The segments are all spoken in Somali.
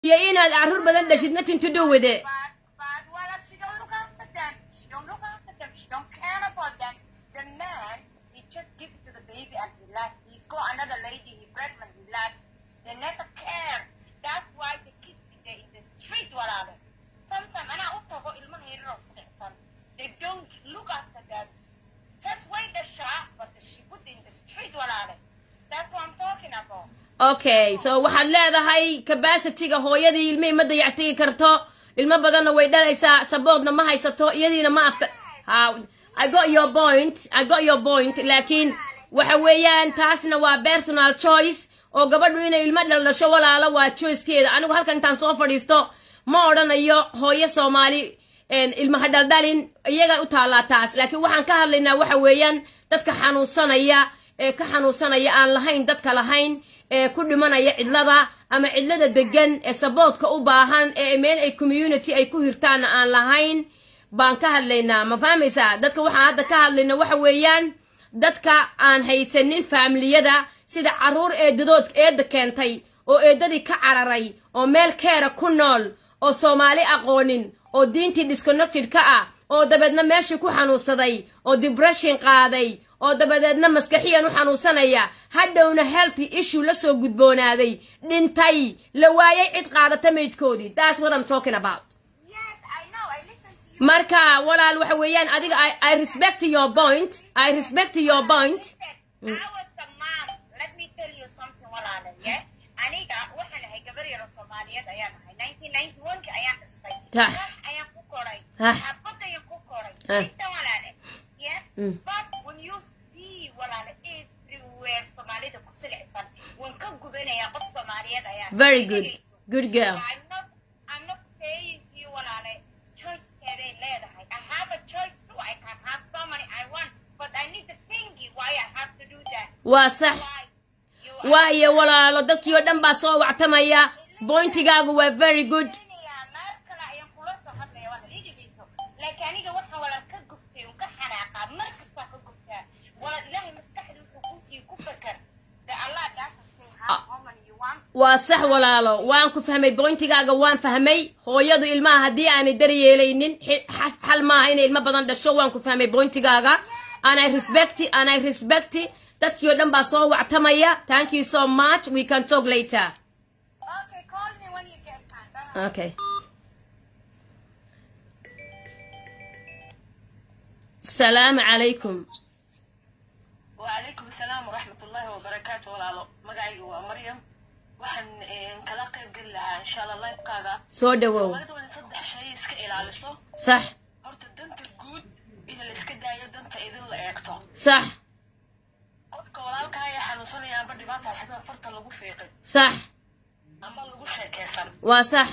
iyo inaad carruur badan dhashid nothing to do with it But, but, well, she don't look after them. She don't look after them. She don't care about them. The man, he just gives to the baby and he left. He's got another lady, he pregnant, he left. They never care. That's why the kids they in the street walaale. Sometimes, and I also go ilmaha yaryar oo silicsan. They don't look after them. Just wait the shop, but she put in the street walaale. That's what I'm talking about. okay so waxaad leedahay capacityga hooyadii ilmihii ma dayactigi karto ilmo badanna way dhalaysaa saboodna ma haysato iyadiina ma afta ha i got your point i got your point laakiin waxa weeyaan taasna waa personal choice oo gabadhu inay ilmo dhaldhasho walaalo waa choicekeeda anigu halkan intaan soo fadhiisto ma odhanayo hooyo soomaali ilmaha dhaldhalin iyaga u taallaa taas laakiin waxaan ka hadlaynaa waxa weeyaan dadka xanuunsanaya ee ka xanuunsanaya aan lahayn dadka lahayn ee ku dhimanaya cidlada ama cidlada degan ee saboodka u baahan ee meel ay community ay ku hirtaanna aan lahayn baan ka hadlaynaa ma fahmaysaa dadka waxaan hadda ka hadlayna waxa weeyaan dadka aan haysanin faamiliyada sida carruur eedadood eedda keentay oo eeddadii ka cararay oo meel keera ku nool oo soomaali aqoonin oo diintii disconnected ka ah oo dabeedna meeshii ku xanuunsaday oo depression qaaday oo dabadeedna maskaxiyan u xanuunsanaya hadhowna healthy issue la soo gudboonaaday dhintay la waayay cid qaadata maydkoodii that's what I'm talking about Yes, I know. I listen to you. marka walaal waxa weeyaan adiga I, I respect your point I respect your point Listen, I was a mom. Let me tell you something, walaale, yeah? Aniga waxaan ahay gabar yar oo Soomaaliyeed ayaan ahay. 1991 -kii ayaan dhashtay. Tah. Wax ayaan ku koray. Tah. Xaafad ayaan ku koray. Ah. Mise walaale? Yes? Mm. But when you see walaale everywhere Soomaalida ku silicsan, waan ka gubanayaa qof Soomaaliyeed ayaan. very good good girl I'm not, I'm not saying to you, walaale, choicekeeday leedahay. I have a choice too. I can have so many I want, but I need to think why I have to do that. waa sax Why? You are waayo walaalo dadkii oo dhan baa soo wactamaya bointigaagu waa very good Kenya, maar kale ayaan kula soo hadlaya, waa la ii dhegeyso. Laakiin aniga waxaan walaal ka gubtay, un ka xanaaqaa, mar kastaa ka gubtaa. Walaal Ilaahay maskaxda wuxuu kuu siiyey, ku fakar. That Allah doesn't say how- how many you want. waa sax walaalo waan ku fahmay bointigaaga waan fahmay hooyadu ilmaha haddii aanay daryeelaynin xi- xas- xal maaha inay ilmo badan dhasho waan ku fahmay bointigaaga and I respect and I respect dadkii oo dhan baa soo wactamaya thank you so much we can talk later Okay, call me when you get time. Bye. okay salaamu calaykum وعليكم السلام ورحمة الله وبركاته ولاalo magacaygu waa maryam waxaan kala qayb geli lahaa insha allah lifekaaga soo dhawow soomaalida waa in saddex shay iska ilaaliso sax horta danta guud in la iska daayo danta idin la eegto sax qofka walaalkaa ayaa xanuunsanaya amba dhibaata sida farta lagu fiiqin sax amba lagu sheekeysan waa sax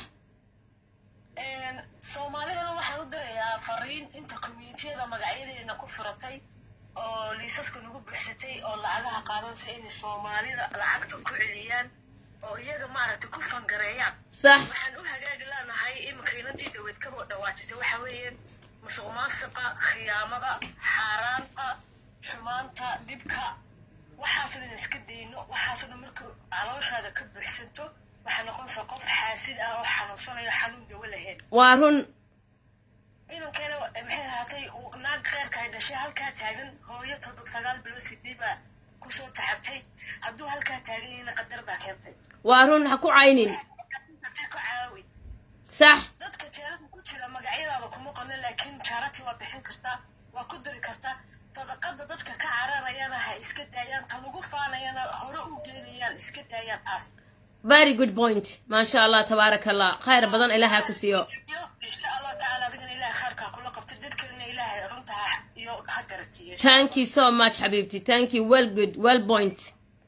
soomaalidana waxaan u dirayaa fariin inta communitiyada magacyadeena ku furatay oo liisaska nagu buuxsatay oo lacagaha qaadansa inay soomaalida lacagta ku celiyaan oo iyaga maaragtay ku fangareeyaan sax waxaan u hagaagi leenahay iminka inantii dhaweyd kaba dhawaajisay waxa weeye musuq maasiqa khiyaamada xaaraanta xumaanta dhibka waxaasoo dhan iska dayno waxaasoo dhan marka calooshaada ka buuxsanto waxaa noqonaysaa qof xaasid ah oo xanuunsanayo xanuun dawo lahayn waa run inankeena maxay ahaatay uu naag kheyrka ay dhashay halkaa taagan hooyo toddob sagaal bilood sideed baa kusoo taxabtay hadduu halkaa taagan yahayna qadar baa keentay waa run ha ku caynin Hatay ku caawi sax dadka jeelada ku jira magacyadaada kuma qorna laakiin jaarati waa bixin kartaa waa ku diri kartaa sadaqada dadka ka cararayana ha iska daayaan ta lagu faanayana hore u geynayaan iska daayaan taas very good point maasha allah tabaaraka allah khayr badan ilaaha ku siiyo iyo insha allah tacaala adigana ilaahay khayrkaa kula qabto dadkalena ilaahay runta ha iyo ha garasiiyo thank you so much xabiibti thank you well good well point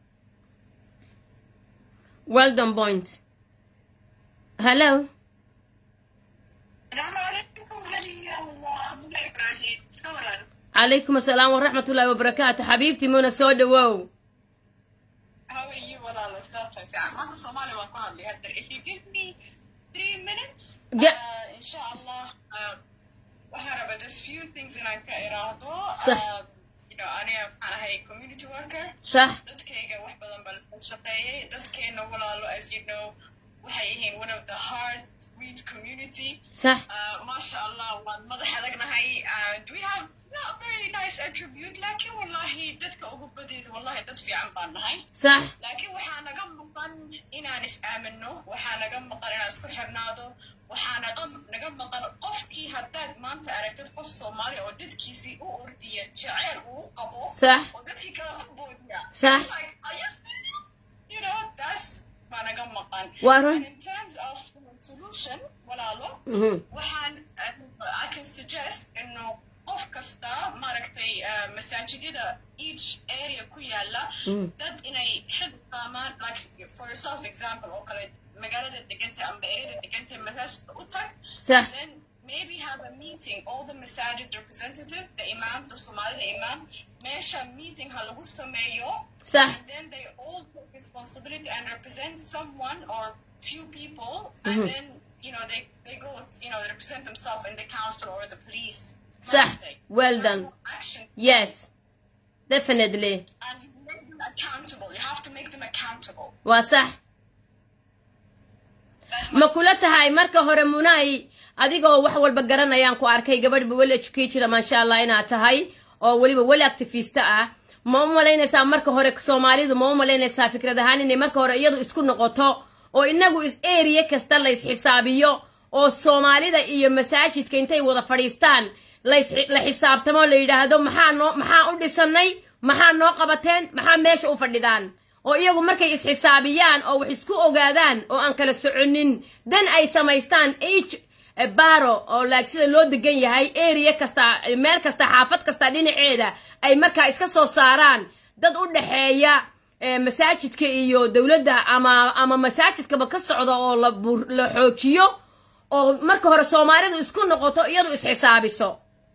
well done point hello السلام عليكم ولي الله من ابراهيم سورا calaykum asalaam waraxmat ullahi wabarakaatu xabiibti muna soo dhawow How are you, Walala? Stuff like that. I'm Somali wa family. If you give me three minutes, Yeah. uh, inshallah, um, waxaan rabaa just few things inaan ka iraahdo. Sax. Um, you know, aniga waxaan ahay community worker. sax Dadkayga wax badan baan u shaqeeyay. Dadkeena walaalo, as you know, waxay yihiin one of the hard read community sax Uh, maasha allah waan madax adagnahay and we have not very nice attribute laakiin wallahi dadka ugu badeeda wallahi dad fiican baan nahay sax laakiin waxaa naga maqan inaan is aamino waxaa naga maqan inaan isku xirnaado waxaa naga naga maqan qofkii haddaad maanta aragtid qof soomaali oo dadkiisii u ordiya jaceyl uu qabo sax oo dadkii kale ku boodiya Sax. Like, are you serious? you know that's baa naga maqan Waa run. And in terms of solution walaalo Mhm. waxaan uh, I can suggest inuu qof kasta maaragtay uh, masaajidada each area ku yaala dad inay xil qaamaan like for yourself example oo kale magaalada deganta amba ereda deganta masaajidka u tag Sax. and then maybe have a meeting all the masajid representative the imam the somalida imam meesha meeting ha lagu sameeyo sax and then they all take responsibility and represent someone or few people and then you know they, they go you know they represent themselves in the council or the police Sah. Well That's done. what action yes definitely and you make them accountable you have to make them accountable waa sax That's my ma kula tahay marka hore munay adigoo wax walba garanayaan ku arkay gabadhba weli educated maasha allah inaad tahay oo weliba weli activista ah ma u malaynaysaa marka hore soomaalidu ma u malaynaysaa fikrad ahaan inay marka hore iyadu isku noqoto oo inagu is area kasta la isxisaabiyo oo soomaalida iyo masaajidka intay wada fadhiistaan lais- la xisaabtamo la yidhaahdo maxaa noo maxaa u dhisanay maxaa noo qabateen maxaa meesha u fadhidaan oo iyagu markay isxisaabiyaan oo wax isku ogaadaan oo aan kala soconin dan ay samaystaan h baro oo like sida loo degan yahay area kasta meel kasta xaafad kasta dhinaceeda ay markaa iska soo saaraan dad u dhexeeya eh, masaajidka iyo dowladda ama ama masaajidkaba ka socda oo la bur- la xoojiyo oo marka hore soomaalidu isku noqoto iyadu isxisaabiso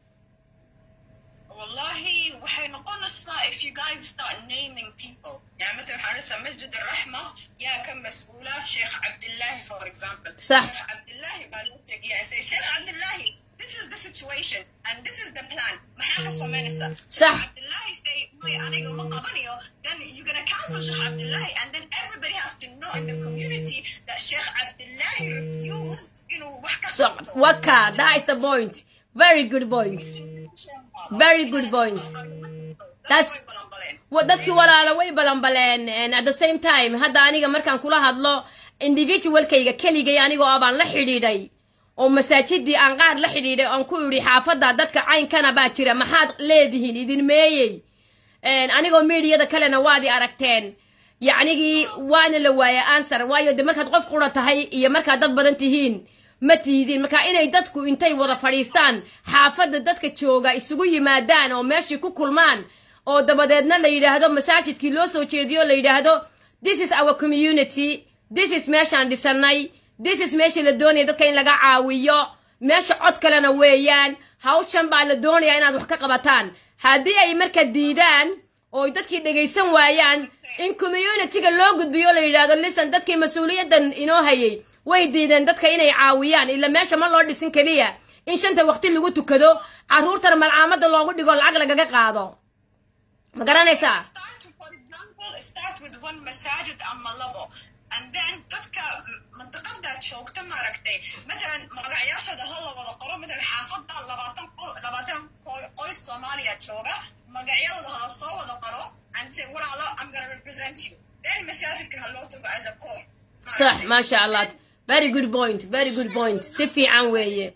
wallahi waxay noqonaysaa if you guys start naming people يعني مثلا حنسى مسجد الرحمة يا كم مسؤولة شيخ عبد الله for example صح. شيخ عبد الله بالوتك يا say شيخ عبد الله this is the situation and this is the plan محاكا سمينسا صح. شيخ عبد الله say my أنا يوم قبنيو then you're gonna cancel شيخ عبد الله and then everybody has to know in the community that شيخ عبد الله refused you know وحكا so waka that is the point very good point Very good point. That's- wa- dadkii walaala way balanbaleen and at the same time hadda aniga markaan kula hadlo individualkayga keligay anigoo ah baan la xidhiidhay oo masaajidii aan qaar la xidhiidhay oon ku idhi xaafadda dadka caynkana baa jira maxaad leedihiin idin meeyey And anigoo miidiyada kalena waad i aragteen yacnigii waana la waaya answer waayo de markaad qof qura tahay iyo markaad dad badan tihiin ma tihidiin marka inay dadku intay wada fadhiistaan xaafadda dadka jooga isugu yimaadaan oo meeshii ku kulmaan oo dabadeedna la yidhaahdo masaajidkii loo soo jeediyo la yidhaahdo this is our community this is meeshaan dhisanay this is meeshii la doonaya dadka in laga caawiyo meesha cod kalena weeyaan hawshan baa la doonayaa inaad wax ka qabataan haddii ay marka diidaan oo dadkii dhegaysan waayaan in communityga loo gudbiyo la yidhaahdo lisan dadkii mas-uuliyaddan inoo hayay way diideen dadka inay caawiyaan ila meesha ma loo dhisin keliya in shanta waqti lagu tukado carruurtana malcaamada loogu dhigo lacag lagaga qaado ma garanaysaa start to, for example, start with one masajid ama labo and then dadka منطقada joogta maaragtay matalan magacayaashooda ha la wada qoro matalan xaafada labaatan qo- labaatan qo- qoys soomaaliya jooga magacyadooda ha la soo wada qoro and say walaalo I'm gonna represent you then masaajidka ha loo tago as a koox صح ما شاء الله very good point very good point si fiican weeye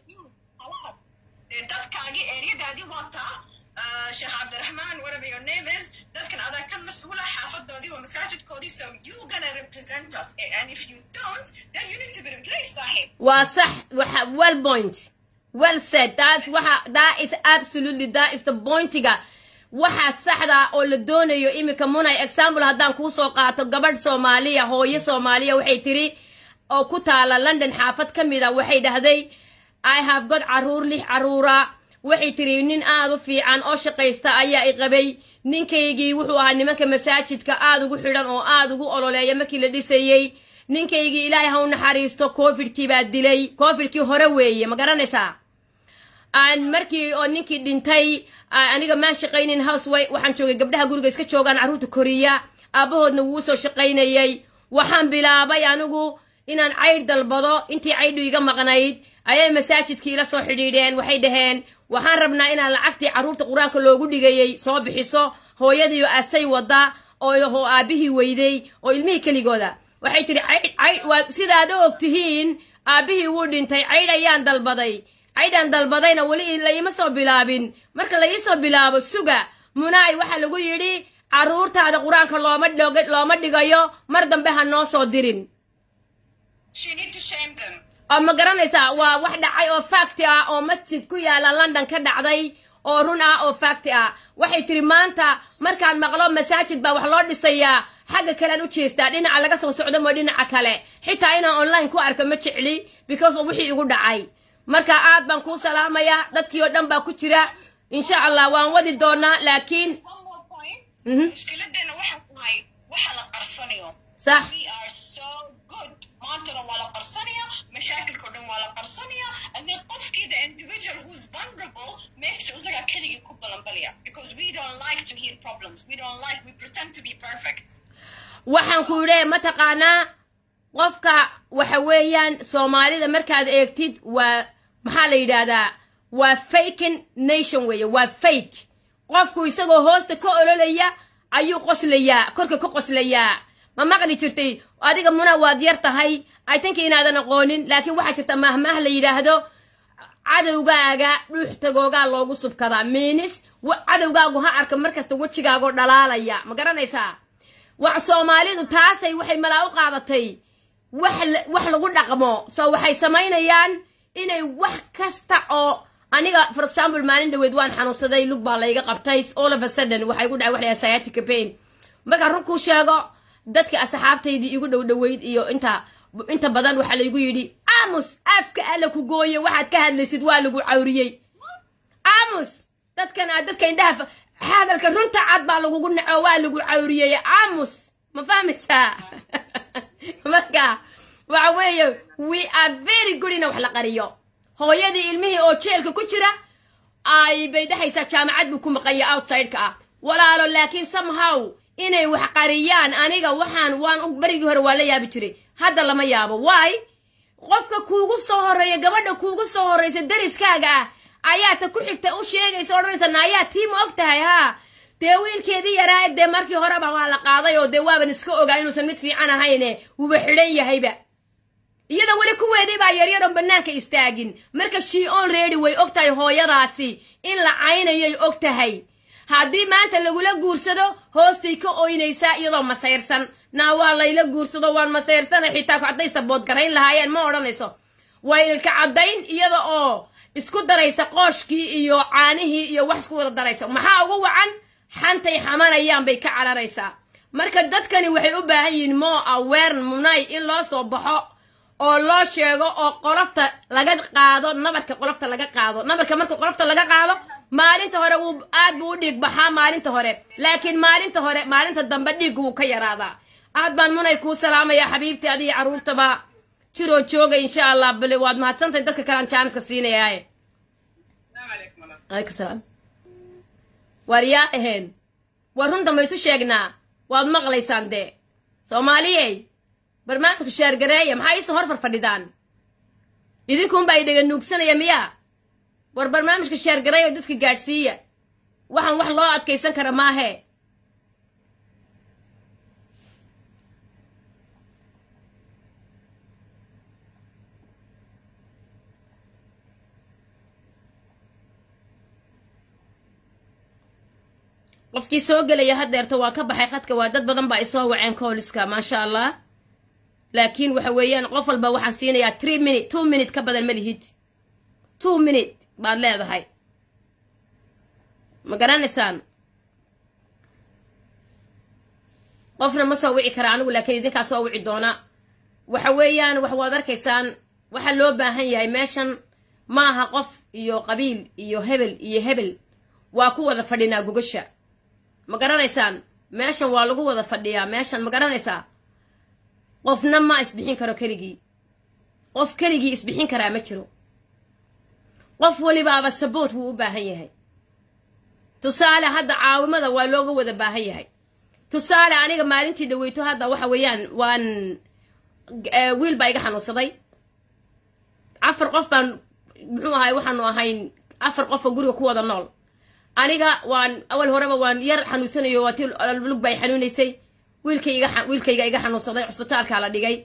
dadkaagii eryadaadii wataa uh, sheekh cabdiraxmaan whatever your name is dadkan adaa ka mas-uula xaafadoodii waa masaajidkoodii so you gonna represent us and if you don't then you need to be replaced saaxiib waa sax waxa well point well said that's waxa that is absolutely that is the pointiga waxa saxda oo la doonayo iminka munay example haddaan kuu soo qaato gabadh soomaaliya hooyo soomaaliya waxay tiri oo ku taala london xaafad ka mid a waxay dhahday i have got caruur lix caruura waxay tiri nin aad u fiican oo shaqaysta ayaa i qabay ninkaygii wuxuu ahaa nimanka masaajidka aad ugu xidhan oo aad ugu ololeeya markii la dhisayey ninkaygii ilaahay ha u naxariisto covidkii baa dilay covidkii hore weeye ma garanaysaa aan markii oo ninkii dhintay a- aniga maan shaqaynin houseway waxaan joogay gabdhaha guriga iska joogaan carruurta koriya aabbahoodna wuu soo shaqaynayay waxaan bilaabay anigu inaan caydh dalbado intii caydhu iga maqnayd ayay masaajidkii ila soo xidhiidheen waxay dhaheen waxaan rabnaa inaan lacagtii carruurta qur-aanka loogu dhigayey soo bixiso hooyadiiyo asay wadda oo aabbihii weyday oo ilmihii keligooda waxay tidhi caydh caydh waa sidaad og tihiin aabbihii wuu dhintay caydh ayaan dalbaday caydhaan dalbadayna weli laima soo bilaabin marka la ii soo bilaabo suga munaay waxaa lagu yidhi carruurtaada qur-aanka looma dhog looma dhigayo mar dambe ha noo soo dirin She need to shame them. oo ma garanaysaa waa wax dhacay oo fakti ah oo masjid ku yaala london ka dhacday oo run ah oo fakti ah waxay tiri maanta markaan maqlo masaajid baa wax loo dhisayaa xagga kalean u jeestaa dhinaca laga soo socdo moo dhinaca kale xitaa inaan online ku arko ma jecli because of wixii igu dhacay marka aad baan kuu salaamayaa dadkii oo dhan baa ku jira insha allah waan wadi doonaa laakiin One more point. Mhm. Mushkiladeena waxaa tahay waxa la qarsanayo. sax We are so good. Maantana waa la qarsanaya, mashaakilka oo dhan waa la qarsanaya, and then qofkii the individual who's vulnerable makes sure isagaa keligii ku balanbalaya. Because we don't like to hear problems. We don't like, we pretend to be perfect. waxaan ku idhi mataqaanaa qofka waxa weeyaan soomaalida markaad eegtid waa maxaa la yidhaahdaa waa faken nation weeye waa fake qofku isagoo hoosta ka ololaya ayuu qoslayaa korka ka qoslayaa ma maqli jirtay adiga muna waad yar tahay i think inaadan aqoonin laakiin waxaa jirta mahmaah la yidhaahdo cadowgaaga dhuux tagoogaa loogu subkadaa miinis wa- cadowgaagu ha arka markasta wejigaagoo dhalaalaya ma garanaysaa wax soomaalidu taasay waxay malaa u qaadatay wax la- wax lagu dhaqmo so waxay samaynayaan inay wax kasta oo aniga for example maalin dhaweed waan xanuunsaday lug baa layga qabtay all of a sudden waxay igu dhacay wax la yidhaha sciatica pain markaan run kuu sheego dadka asxaabtaydii igu dhow dhoweyd iyo inta inta badan waxaa laygu yidhi aamus afka alla ku gooye waxaad ka hadlaysid waa lagu cawriyey aamus dadkan aad dadka indhaha fa- hadalka runta cad baa lagugu naco waa lagu cawriyey aamus ma fahmaysaa marka waxa weeye we are very good ina wax la qariyo hooyadii ilmihii oo jeelka ku jira ay bay dhehaysaa jaamacad buu ku maqanya outsideka ah walaalo laakiin somehow inay wax qariyaan aniga waxaan waan u barigii hore waa la yaabi jiray hadda lama yaabo why qofka kuugu soo horeeya gabadha kuugu soo horreysa dariskaaga ah ayaa ta ku xigta u sheegaysa odhanaysa naayaa tiima og tahay haa dee wiilkeedii yaraa dee markii horeba waa la qaaday oo dee waaban iska ogaa inuusan mid fiican ahayne wuba xidhan yahayba iyadoo weli kuweedii baa yaryaroon bannaanka istaagin marka she already way og tahay hooyadaasi in la caynayay og tahay haddii maanta lagula guursado hoostay ka oynaysaa iyadoo masayrsan naa waa layla guursado waan masayrsana xitaa hadday sabood garayn lahaayeen ma odhanayso way ilka caddayn iyada oo isku daraysa qooshkii iyo caanihii iyo wax isku wada daraysa maxaa ugu wacan xantay xamanayaan bay ka cararaysaa marka dadkani waxay u baahan yihiin more aware munay in loo soo baxo oo loo sheego oo qolofta laga qaado nabarka qolofta laga qaado nabarka marka qolofta laga qaado maalinta hore wuu aad buu u dhiig baxaa maalinta hore laakiin maalinta hore maalinta dambe dhiiggu wuu ka yaraadaa aad baan munay kuu salaamayaa xabiibtii adiga carruurtaba jiroo jooga insha allah bale waad mahadsantahay dadka kale aan jaaniska siinayaaye alaykum salaam waar yaa aheen war runta ma isu sheegnaa waad maqlaysaan dee soomaaliyey barnaamijka sheergareeya maxaa iisa hor farfadhidaan idinkuunbaa i dhega nuugsanaya miyaa war barnaamijka sheergareeya oo dadka gaadhsiiya waxaan wax loo adkaysan kara maahee qofkii soo gelaya haddeerta waa ka baxay khadka waa dad badan baa isoo waceen kooliska maasha allah laakiin waxa weeyaan qof walba waxaan siinayaa three minute two minute ka badan ma lihid two minute baad leedahay ma garanaysaan qofna ma soo wici kara anigu laakiin idinkaa soo wici doona waxa weeyaan wax waad arkaysaan waxa loo baahan yahay meeshan maaha qof iyo qabiil iyo hebel iyo hebel waa ku wada fadhinaa gogasha ma garanaysaan meeshan waa lagu wada fadhiyaa meeshan ma garanaysaa qofna ma isbixin karo keligii qof keligii isbixin karaa ma jiro qof walibaaba saboot wuu u baahan yahay tusaale hadda caawimada waa looga wada baahan yahay tusaale aniga maalintii dhaweyto hadda waxa weeyaan waan eh, wiil baa iga xanuunsaday afar qof baan muxuu ahay waxaanu ahayn afar qof oo guriga ku wada nool aniga waan awal horeba waan yar xanuunsanayo waa ti lug bay xanuunaysay wiilkayga wiilkayga iga xanuunsaday cusbitaalkaa la dhigay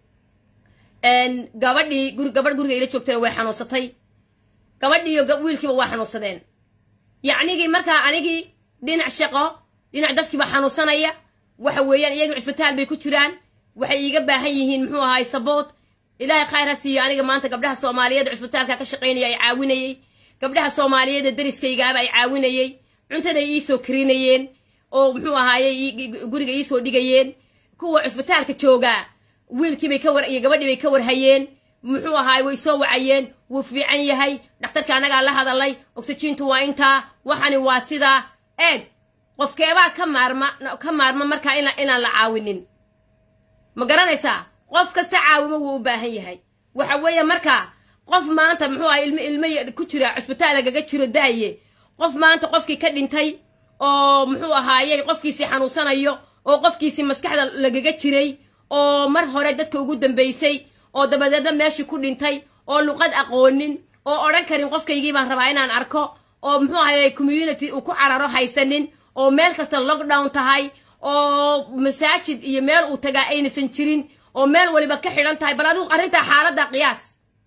gabadhii guri gabadh guriga ila joogtayna way xanuunsatay gabadhii iyo gab- wiilkiiba waa xanuunsadeen yacnigii markaa anigii dhinac shaqo dhinac dadkiiba xanuunsanaya waxa weeyaan iyagii cusbitaal bay ku jiraan waxay iiga baahan yihiin muxuu ahaay saboot ilaahay khayr ha siiyo aniga maanta gabdhaha soomaaliyeed ee cusbitaalka ka shaqaynaya ay caawinayey gabdhaha soomaaliyeed ee dariskaygaaba ay caawinayey cuntaday iisoo karinayeen oo muxuu ahaaye ii- guriga iisoo dhigayeen kuwa cusbitaalka joogaa wiilkiibay ka war iyo gabadhii bay ka warhayeen muxuu ahaay way soo wacayeen wuu fiican yahay dhakhtarka annagaa la hadalay oxygiintu waa intaa waxani waa sidaa eeg qofkeebaa ka maarma ka maarma markaa ina inaan la caawinin ma garanaysaa qof kasta caawimo wuu u baahan yahay waxa weeye markaa qof maanta muxuu ahay ilmo ilmo ya- ku jira cusbitaal lagaga jiro daaye qof maanta qofkii ka dhintay oo muxuu ahaayey qofkiisii xanuunsanayo oo qofkiisii maskaxda lagaga jiray oo mar hore dadka ugu dambaysay oo dabadeedna meeshii ku dhintay oo luqad aqoonin oo odhan karin qofkaygii baan rabaa inaan arko oo muxuu ahaye community uu ku cararo haysanin oo meel kasta lockdown tahay oo masaajid iyo meel uu tagaa aynaysan jirin oo meel waliba ka xidhan tahay bal adigu arrintaa xaaladda qiyaas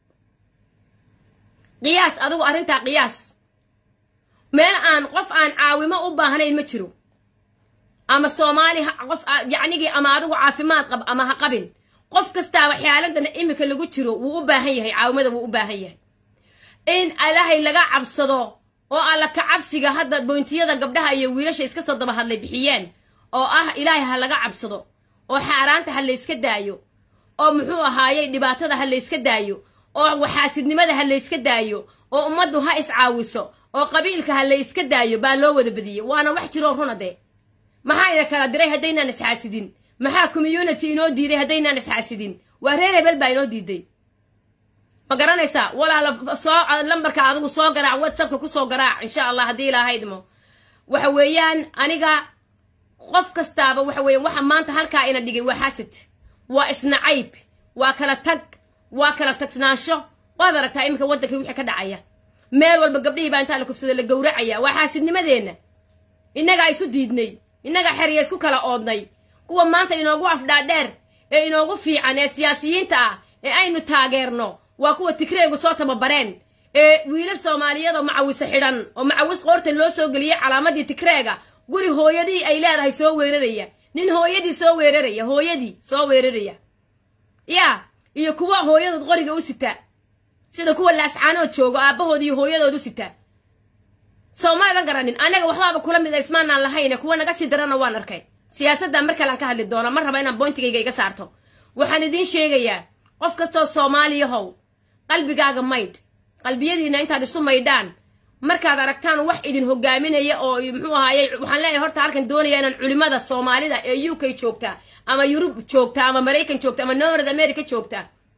qiyaas adigu arrintaa qiyaas meel aan qof aan caawimo u baahnayn ma jiro ama soomaali ha- qof a- yacnigii ama adigu caafimaad qab ama ha qabin qof kastaaba xaaladan imika lagu jiro wuu u baahan yahay caawimada wuu u baahan yahay in ilaahay laga cabsado oo alla ka cabsiga hadda boontiyada gabdhaha iyo wiilasha iska soo daba hadlay bixiyeen oo ah ilaahay ha laga cabsado oo xaaraanta ha layska daayo oo muxuu ahaayey dhibaatada ha layska daayo oo waxaasidnimada ha layska daayo oo ummaddu ha iscaawiso oo qabiilka ha layska daayo baa loo wada badiyey waana wax jiroo runa dee maxaa ina kala diray haddaynaan isxaasidin maxaa community inoo diiday haddaynaan isxaasidin waa reer hebel baa inoo diiday ma garanaysaa walaala soo lambarka adigu soo garaac whatsappka kusoo garaac insha allah haddii ilaahaydmo waxa weeyaan aniga qof kastaaba waxa weeyaan waxa maanta halkaa ina dhigay waa xasid waa isnacayb waa kala tag waa kala tagsnaansho waad aragtaa iminka waddankii wixii ka dhacaya meel walba gabdhihii baa intaa la kufsada la gowracaya waa xaasidnimadeenna innagaa isu diidnay innagaa xerya isku kala oodnay kuwa maanta inoogu afdhaadheer ee inoogu fiican ee siyaasiyiinta ah ee aynu taageerno waa kuwa tigreegu soo tababareen ee wiilal soomaaliyeed oo macawise xidhan oo macawis qoorta loo soo geliyey calaamadii tigreega guri hooyadii ay leedahay soo weeraraya nin hooyadii soo weeraraya hooyadii soo weeraraya yaa iyo kuwa hooyadood qoriga u sita sida kuwa laascaanood joogo aabbahood iyo hooyadood u sita soo maadan garanin annaga waxbaaba kula mid a ismaanaan lahayne kuwa naga sii darana waan arkay siyaasadda mar kalean ka hadli doona ma raba inaan boyntigayga iga saarto waxaan idiin sheegayaa qof kastoo soomaaliyahow qalbigaaga maydh qalbiyadiina intaad isu maydhaan markaad aragtaan wax idin hogaaminaya oo muxuu ahaaye waxaan leeyahay horta halkan doonaya inaan culimada soomaalida ee u k joogta ama yurub joogta ama maraykan joogta ama north america joogta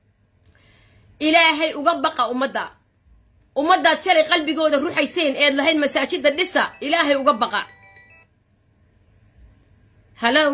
ilaahay uga baqa ummadda ummaddaad shalay qalbigooda ruxayseen eed lahayd masaajida dhisa ilaahay uga baqa hallo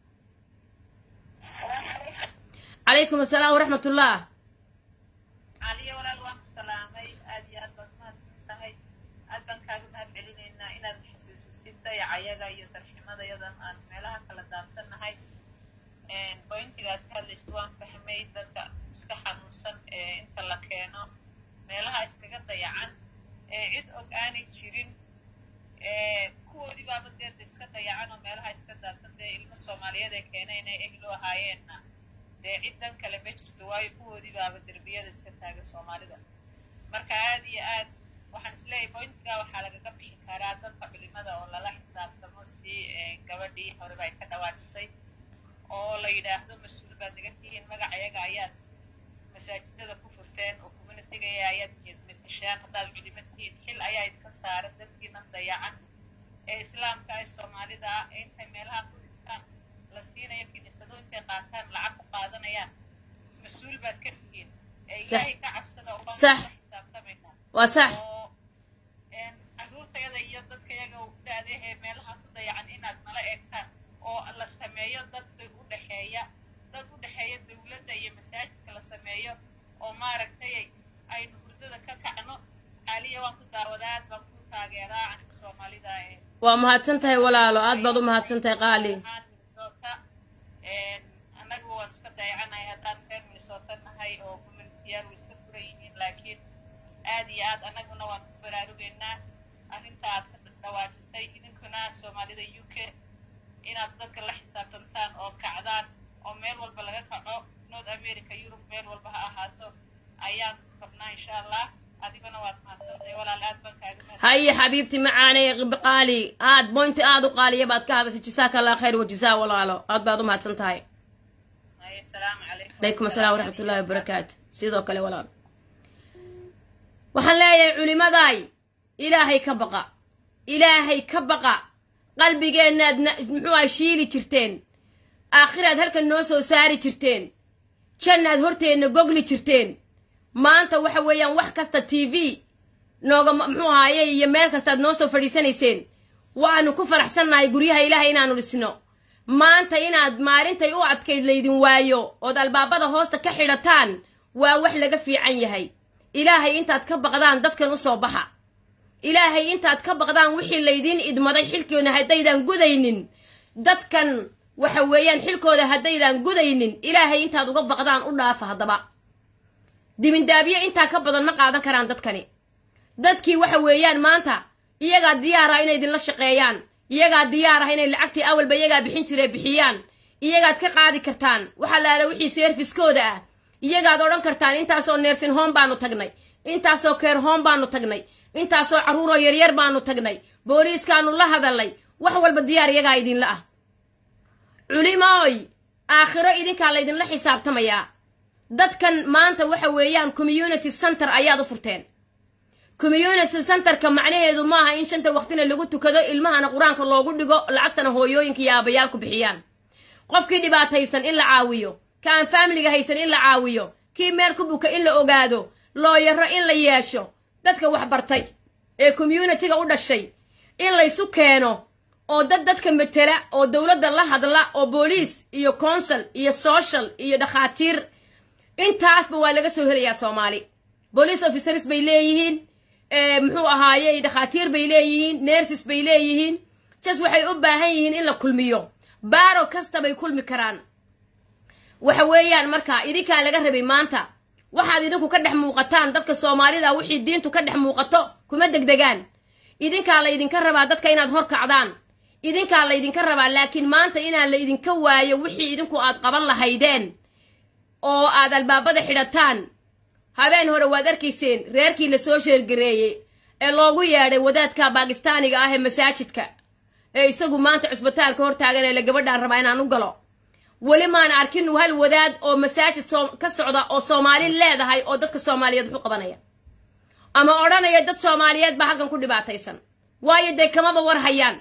calaykum asalaam waraxmat ullah caliyo walaal waan ku salaamay aad iyo aad baad mahadsan tahay aad baan kaaga mahad celinaynaa inaad xasuusisid dayacayaga iyo darximadayadan aan meelaha kala daadsannahay bointigaad ka hadlaysid waan fahmay dadka iska xanuunsan ee inta la keeno meelaha iskaga dayacan ee cid og aanay jirin kuwoodii baaba deeda iska dayacan oo meelaha iska daadsan dee ilmo soomaaliyeed ee keenay inay ehlo ahaayeenna dee ciddan kale ma jirto waayo kuwoodii baaba derbiyada iska taagan soomaalida marka aad iyo aad waxaan isleeyahay bointiga waxaa lagaga bixi karaa dadka culimada oo lala xisaabtamo sidii gabadhii horeba ay ka dhawaajisay oo la yidhaahdo mas-uul baad naga tihiin magacayaga ayaad masaajidada ku furteen oo communitygaya ayaad matashaan haddaad culimo tihiin xil ayaa idinka saaran dadkiinan dayacan ee islaamka ee soomaalida ah ee intay meelaha ku dhigtaan la siinayo kiniisado intay qaataan lacag ku qaadanayaan mas-uul baad ka tihiin ee ilaahay ka cabsada oo Sax. baa xisaabtamayna waa sax oo caruurtayada iyo dadkayaga da-dahee meelaha ku dayacan inaad nala eegtaan oo la sameeyo dad u dhexeeya dad u dhexeeya dawladda iyo masaajidka la sameeyo oo maaragtay aynu hurdada ka kacno caaliya waan ku daawadaad baan ku taageeraa anka soomaalida ee waa mahadsan tahay walaalo aad baad u mahadsan tahay qaali ahaan minnesota annagu waan iska dayacanahay haddaan reer minnesota nahay oo communitiyaal way iska furan yihiin laakiin aad iyo aad annaguna waan ku baraarugaynaa arrinta aad ka dhawaajisay idinkuna soomaalida u k inaad dadka la xisaabtantaan oo kacdaan oo meel walba laga kaco north america yurub meel walba ha ahaato ayaan rabnaa insha allah adiguna waad mahadsantahay walaal aad baan kaaga mahad haye xabiibti macaanay qaali aad boynti aad u qaaliya baad ka hadashay jasaaka allah khayr wajazaa walaalo aad baad u mahadsan tahay asalaamu calaykum calaykum asalaam waraxmat ullahi wabarakaatu sidoo kale walaal waxaan leeyahay culimadaay ilaahay ka baqa ilaahay ka baqa qalbigeennaad na- muxuu ah shiili jirteen aakhiraad halkan noo soo saari jirteen jannaad horteenna gogli jirteen maanta waxa weeyaan wax kasta t v nooga muxuu ahaaye iyo meel kastaad noo soo fadhiisanayseen waanu ku faraxsannahay guryaha ilaahay inaanu dhisno maanta inaad maalintay u adkayd laydin waayo ood albaabada hoosta ka xidhataan waa wax laga fiican yahay ilaahay intaad ka baqdaan dadkan u soo baxa ilaahay intaad ka baqdaan wixii laydiin idmaday xilkoona haddaydan gudaynin dadkan waxa weeyaan xilkooda haddaydan gudaynin ilaahay intaad uga baqdaan u dhaafa haddaba dibindaabyo intaa ka badan ma qaadan karaan dadkani dadkii waxa weeyaan maanta iyagaa diyaar ah inay idinla shaqeeyaan iyagaa diyaar ah inay lacagtii awalba iyagaa bixin jiree bixiyaan iyagaad ka qaadi kartaan waxa laala wixii seerfiskooda ah iyagaad odhan kartaan intaasoo neersin hoom baanu tagnay intaasoo keer hoom baanu tagnay intaasoo carruuroo yaryar baanu tagnay booliiskaanu la hadalnay wax walba diyaar iyagaa idinla ah culimooy aakhiro idinkaa laydinla xisaabtamayaa dadkan maanta waxa weeyaan community center ayaad u furteen community centerka macnaheedu maaha in shanta waqtina lagu tukado ilmahana qur-aanka loogu dhigo lacagtana hooyooyinka iyo aabayaalku bixiyaan qofkii dhibaataysan in la caawiyo ka aan faamiliga haysan in la caawiyo kii meel ku buka in la ogaado looyaro in la yeesho dadka wax bartay ee communitiga u dhashay in laysu keeno oo dad dadka matela oo dowladda la hadla oo booliis iyo consul iyo social iyo dhakhaatiir intaasba waa laga soo helayaa soomaali police officers bay leeyihiin muxuu ahaaye dhakhaatiir bay leeyihiin nerses bay leeyihiin jas waxay u baahan yihiin in la kulmiyo baaro kasta bay kulmi karaan waxa weeyaan marka idinkaa laga rabay maanta waxaad idinku ka dhex muuqataan dadka soomaalida wixii diintu ka dhex muuqato kuma degdegaan idinkaa laydinka rabaa dadka inaad hor kacdaan idinkaa laydinka rabaa laakiin maanta inaan la idinka waayo wixii idinku aad qaban lahaydeen oo aad albaabada xidhataan habeen hore waad arkayseen reerkii la soo sheergareeyey ee loogu yeedhay wadaadka baakistaaniga ah ee masaajidka ee isagu maanta cusbitaalka hortaagan ee la gabadhaan rabaa inaan u galo weli maan arkin hal wadaad oo masaajid ka socda oo soomaali leedahay oo dadka soomaaliyeed wuxu qabanaya ama odhanaya dad soomaaliyeed baa halkan ku dhibaataysan waayo dee kamaba war hayaan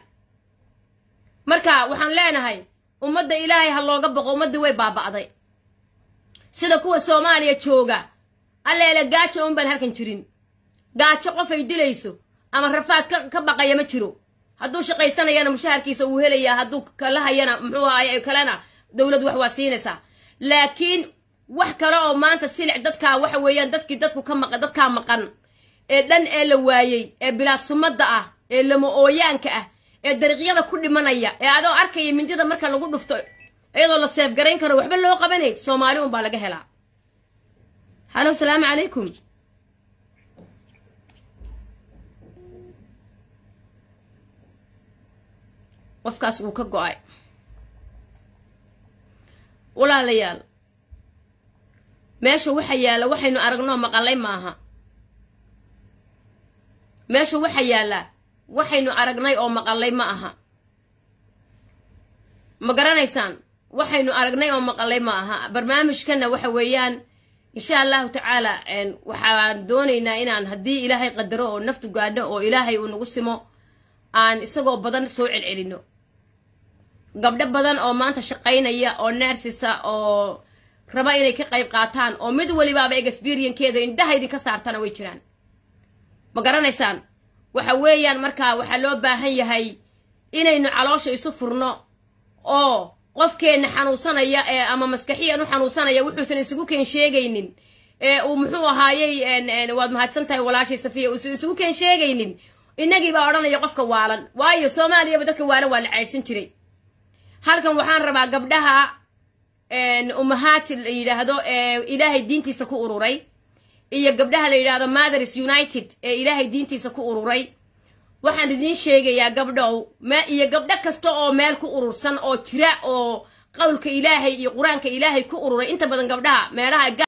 marka waxaan leenahay ummadda ilaahay ha looga boqo ummaddii way baaba'day sida kuwa soomaaliya jooga alleele gaajo un baan halkan jirin gaajo qofay dilayso ama rafaad ka ka baqaya ma jiro hadduu shaqaysanayana mushaharkiisa uu helayaa hadduu kala hayana muxuu ahaye kalena dowlad wax waa siinaysaa laakiin wax kale oo maanta silic dadkaa waxa weeyaan dadkii dadku ka maqan dadkaa maqan ee dhan ee la waayey ee bilaasumadda ah ee lama ooyaanka ah ee dariiqyada ku dhimanaya ee adoo arkaya mindida marka lagu dhufto iyadoo la seefgarayn karo waxba loo qabanay soomaali un baa laga helaa halo salaamu calaykum qofkaas wuu ka go-ay walaalayaal meesha waxa yaalla waxaynu aragnoo maqalay maaha meesha waxa yaalla waxaynu aragnay oo maqalay ma aha ma garanaysaan waxaynu aragnay oo maqalay ma aha barnaamijkanna waxa weeyaan insha allahu tacaala waxaan doonaynaa inaan haddii ilaahay qadaro oo naftu gaadho oo ilaahay uu nagu simo aan isagoo badan soo celcelino gabdho badan oo maanta shaqaynaya oo nersisa oo raba inay ka qayb qaataan oo mid welibaaba experionkeeda indhaha idinka saartana way jiraan ma garanaysaan waxa weeyaan markaa waxaa loo baahan yahay inaynu caloosha isu furno oo qofkeenna xanuunsanaya ee ama maskaxiyan u xanuunsanaya wuxuusan isugu keen sheegaynin ee uu muxuu ahaayey en- en, waad mahadsan tahay walaashay safiya uusan isugu keen sheegaynin innagii baa odhanaya qofka waalan waayo soomaaliyaba dadka waalan waa la caydsan jiray halkan waxaan rabaa gabdhaha en, umahaati la yidhaahdo ee ilaahay diintiisa ku ururay iyo gabdhaha la yidhaahdo mothers united ee ilaahay diintiisa ku ururay waxaan idiin sheegayaa gabdhow me iyo gabdho kasta oo meel ku urursan oo jira oo qowlka ilaahay iyo qur-aanka ilaahay ku ururay inta badan gabdhaha meelaha